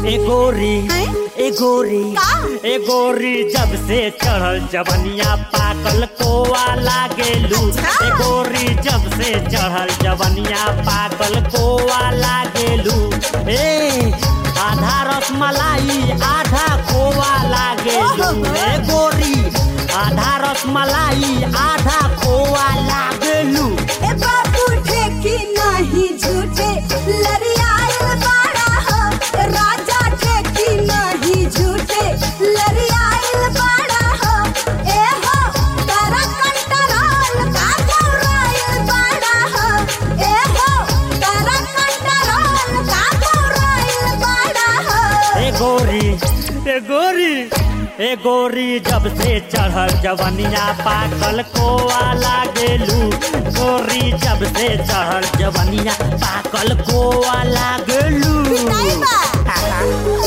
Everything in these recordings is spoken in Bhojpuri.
ए गोरी हैं? ए गोरी का? ए गोरी जब से चढ़ल जवनिया पाकल कोवा लागेलू अच्छा। ए गोरी जब से चढ़ल जवनिया पाकल कोवा लागेलू ए आधा रसमलाई आधा खोवा लागेलू ओहो। ए गोरी आधा रसमलाई आधा खोवा लागेलू ए बाबू ठेकी नहीं झूठे लरियाल बाड़ा हो ए राजा ठेकी नहीं झूठे लरियाल बाड़ा हो ए हो तारा कंटरोल का गौराइल बाड़ा हो ए हो तारा कंटरोल का गौराइल बाड़ा हो ए गोरी ए गोरी ए गोरी जब से चढ़ल जवनिया पाकल कोवा लागेलू गोरी जब से चढ़ल जवनिया पाकल कोवा लागेलू नहीं बा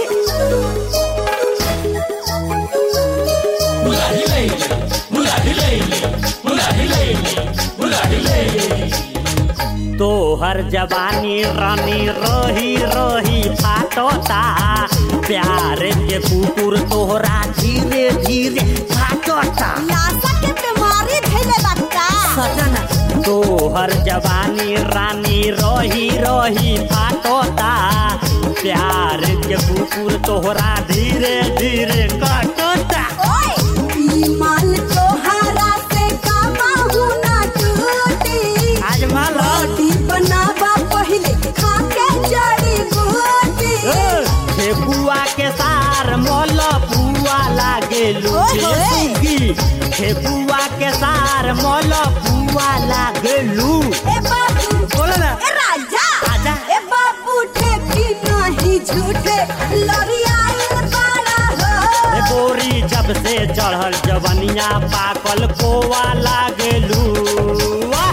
तोहर जवानी रानी रही रही फाटता प्यार के कुकुर तोहरा धीरे धीरे फाटता लाशा के बीमारी धैले बाटा सजना तोहर जवानी रानी रही रही फाटता प्यार के कुकुर तोहरा धीरे धीरे कटता ओए ई माल तोहरा से काबहू ना टूटी आज माला रोटी बनावा पहले खा के जड़ी बूटी ठेकुआ के सार मोल पुआ लागेलू ओए होए। सुगी ठेकुआ के सार मोल पुआ लागेलू ए बाबू बोलो ना ए राजा आजा। ए बाबू ठेकी नहीं झूठे लरियाल बाड़ा ए हो गोरी जब से चढ़ल जवनिया पाकल कोवा लागेलू वाह!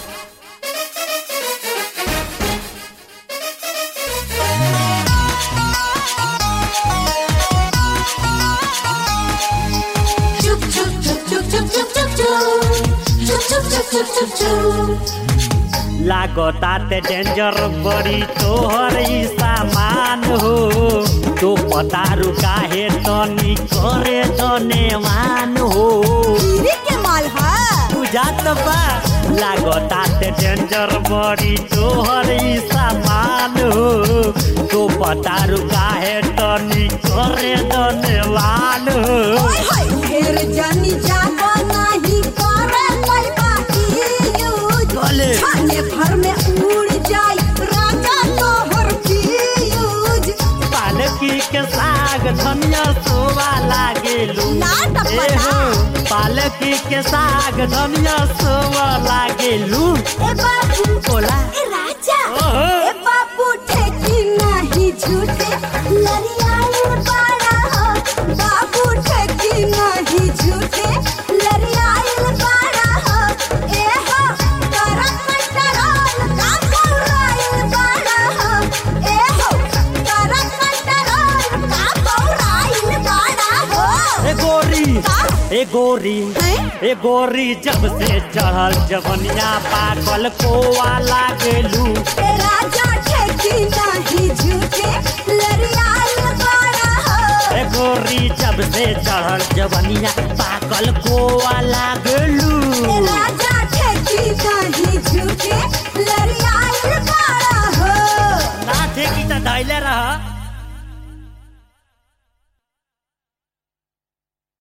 चुप चुप चुप चुप चुप चुप चुप चुप चुप चुप चुप चुप चुप लागता ते डेंजर बड़ी तोहर ई सामान हो तो पता रुका है तनी करे धनेवान हो गिरी के माल है बुझात बा लागता ते डेंजर बड़ी तोहर ई सामान हो तो पता रुका है तनी करे धनेवान हो ओए होए ढेर जानी जाबो नहीं करे कोई बाकी यूज भले। छाने भर में उड़ जाई राजा तोहर फ्यूज पालकी के साग धनिया सोवा लागेलू ना टपटा। ए हो, पालकी के साग धनिया सोवा लागेलू ए बाबू बोला ए राजा ओहो। ए बाबू ठेकी नहीं झूठे लरियाल बाड़ा हो बाबू ठेकी नहीं झूठे लरियाल बाड़ा हो ए हो तारा कंटरोल का गौराइल बाड़ा हो ए हो तारा कंटरोल का गौराइल बाड़ा हो ए गोरी का? ए गोरी हैं? ए गोरी जब से चढ़ल जवनिया पाकल कोवा लागेलू ए राजा ठेकी नहीं झूठे लरियाल बाड़ा हो ए गोरी जब से चढ़ल जवनिया पाकल कोवा लागेलू ए राजा ठेकी नहीं झूठे लरियाल बाड़ा हो ना थे कि त धैले रह